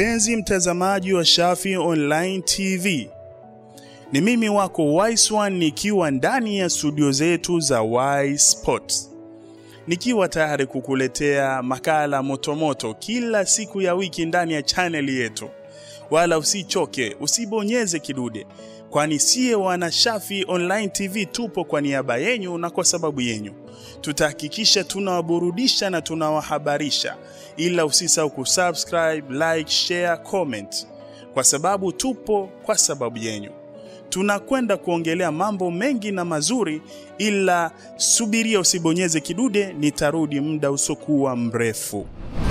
Mpenzi mtazamaji wa Shafi Online TV, ni mimi wako Wise1 nikiwa ndani ya studio zetu za Y Sports, nikiwa tayari kukuletea makala motomoto kila siku ya wiki ndani ya chaneli yetu. Wala usichoke, usibonyeze kidude, kwani siye wana Shafi Online TV tupo kwa niaba yenyu na kwa sababu yenyu. Tutahakikisha tunawaburudisha na tunawahabarisha, ila usisahau kusubscribe, like, share, comment, kwa sababu tupo kwa sababu yenyu. Tunakwenda kuongelea mambo mengi na mazuri, ila subiria, usibonyeze kidude, nitarudi muda usokuwa mrefu.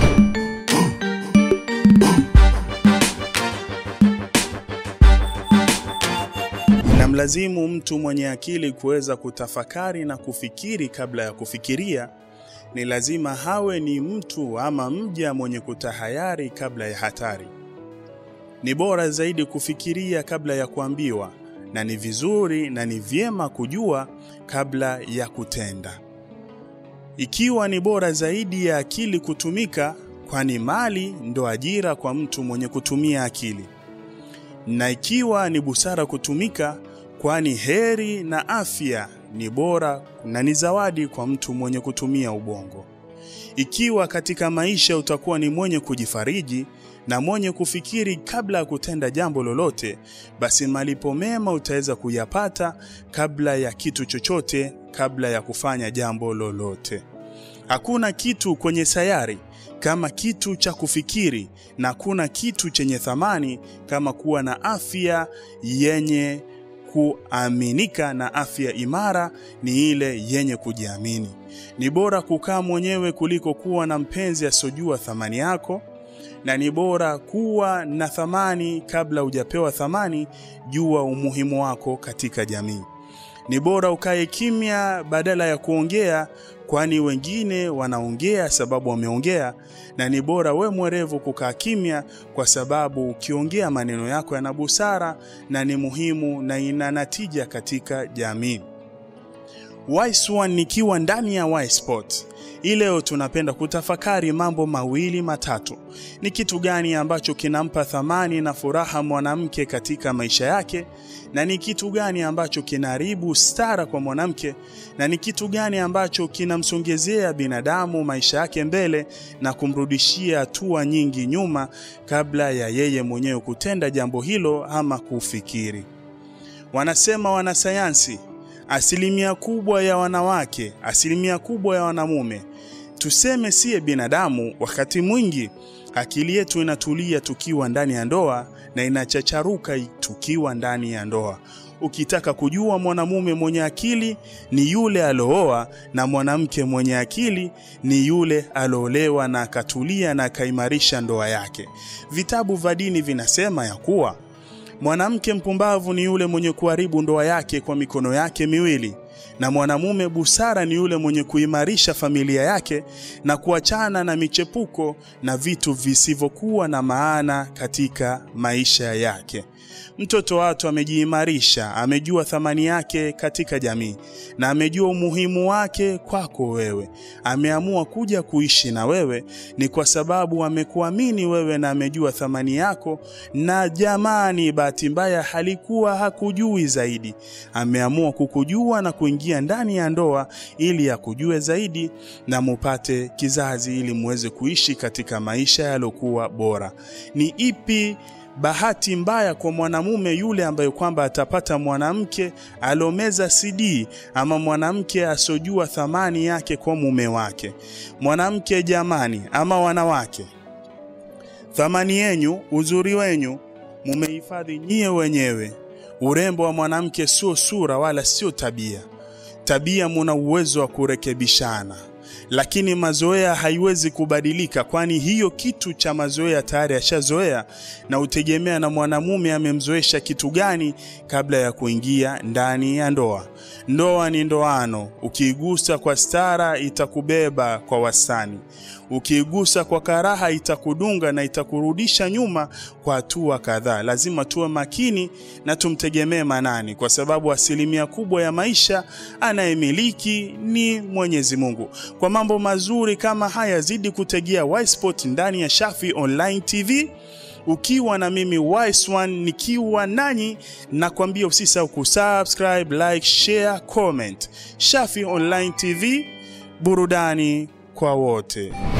Inamlazimu mtu mwenye akili kuweza kutafakari na kufikiri kabla ya kufikiria. Ni lazima hawe ni mtu ama mja mwenye kutahayari kabla ya hatari. Ni bora zaidi kufikiria kabla ya kuambiwa, na ni vizuri na ni vyema kujua kabla ya kutenda. Ikiwa ni bora zaidi ya akili kutumika, kwani mali ndo ajira kwa mtu mwenye kutumia akili, na ikiwa ni busara kutumika, kwani heri na afya ni bora na ni zawadi kwa mtu mwenye kutumia ubongo. Ikiwa katika maisha utakuwa ni mwenye kujifariji na mwenye kufikiri kabla ya kutenda jambo lolote, basi malipo mema utaweza kuyapata kabla ya kitu chochote, kabla ya kufanya jambo lolote. Hakuna kitu kwenye sayari kama kitu cha kufikiri, na hakuna kitu chenye thamani kama kuwa na afya yenye kuaminika, na afya imara ni ile yenye kujiamini. Ni bora kukaa mwenyewe kuliko kuwa na mpenzi asiyojua thamani yako, na ni bora kuwa na thamani kabla hujapewa thamani. Jua umuhimu wako katika jamii. Ni bora ukae kimya badala ya kuongea, kwani wengine wanaongea sababu wameongea, na ni bora we mwerevu kukaa kimya, kwa sababu ukiongea maneno yako yana busara na ni muhimu na ina natija katika jamii. Wise1 nikiwa ndani ya Y Sport. Hii leo tunapenda kutafakari mambo mawili matatu. Ni kitu gani ambacho kinampa thamani na furaha mwanamke katika maisha yake, na ni kitu gani ambacho kinaharibu stara kwa mwanamke, na ni kitu gani ambacho kinamsongezea binadamu maisha yake mbele na kumrudishia hatua nyingi nyuma kabla ya yeye mwenyewe kutenda jambo hilo ama kufikiri. Wanasema wanasayansi asilimia kubwa ya wanawake, asilimia kubwa ya wanamume, tuseme siye binadamu, wakati mwingi akili yetu inatulia tukiwa ndani ya ndoa na inachacharuka tukiwa ndani ya ndoa. Ukitaka kujua mwanamume mwenye akili ni yule alooa, na mwanamke mwenye akili ni yule aloolewa na akatulia na akaimarisha ndoa yake. Vitabu vya dini vinasema ya kuwa mwanamke mpumbavu ni yule mwenye kuharibu ndoa yake kwa mikono yake miwili, na mwanamume busara ni yule mwenye kuimarisha familia yake na kuachana na michepuko na vitu visivyokuwa na maana katika maisha yake. Mtoto watu amejiimarisha, amejua thamani yake katika jamii na amejua umuhimu wake kwako wewe. Ameamua kuja kuishi na wewe ni kwa sababu amekuamini wewe na amejua thamani yako, na jamani, bahati mbaya halikuwa hakujui zaidi. Ameamua kukujua na kuingia ndani ya ndoa ili akujue zaidi na mupate kizazi, ili muweze kuishi katika maisha yaliokuwa bora. Ni ipi bahati mbaya kwa mwanamume yule ambaye kwamba atapata mwanamke alomeza CD ama mwanamke asojua thamani yake kwa mume wake. Mwanamke jamani, ama wanawake, thamani yenyu, uzuri wenyu mumehifadhi nyie wenyewe. Urembo wa mwanamke sio sura wala sio tabia. Tabia muna uwezo wa kurekebishana lakini mazoea haiwezi kubadilika, kwani hiyo kitu cha mazoea tayari ashazoea, na utegemea na mwanamume amemzoesha kitu gani kabla ya kuingia ndani ya ndoa. Ndoa ni ndoano, ukiigusa kwa stara itakubeba kwa wastani, ukiigusa kwa karaha itakudunga na itakurudisha nyuma kwa hatua kadhaa. Lazima tuwe makini na tumtegemee Manani, kwa sababu asilimia kubwa ya maisha anayemiliki ni Mwenyezi Mungu. Kwa mambo mazuri kama haya, zidi kutegea Y Sport ndani ya Shafi Online TV ukiwa na mimi Wise One nikiwa nanyi, nakwambia usisahau kusubscribe, like, share, comment. Shafi Online TV, burudani kwa wote.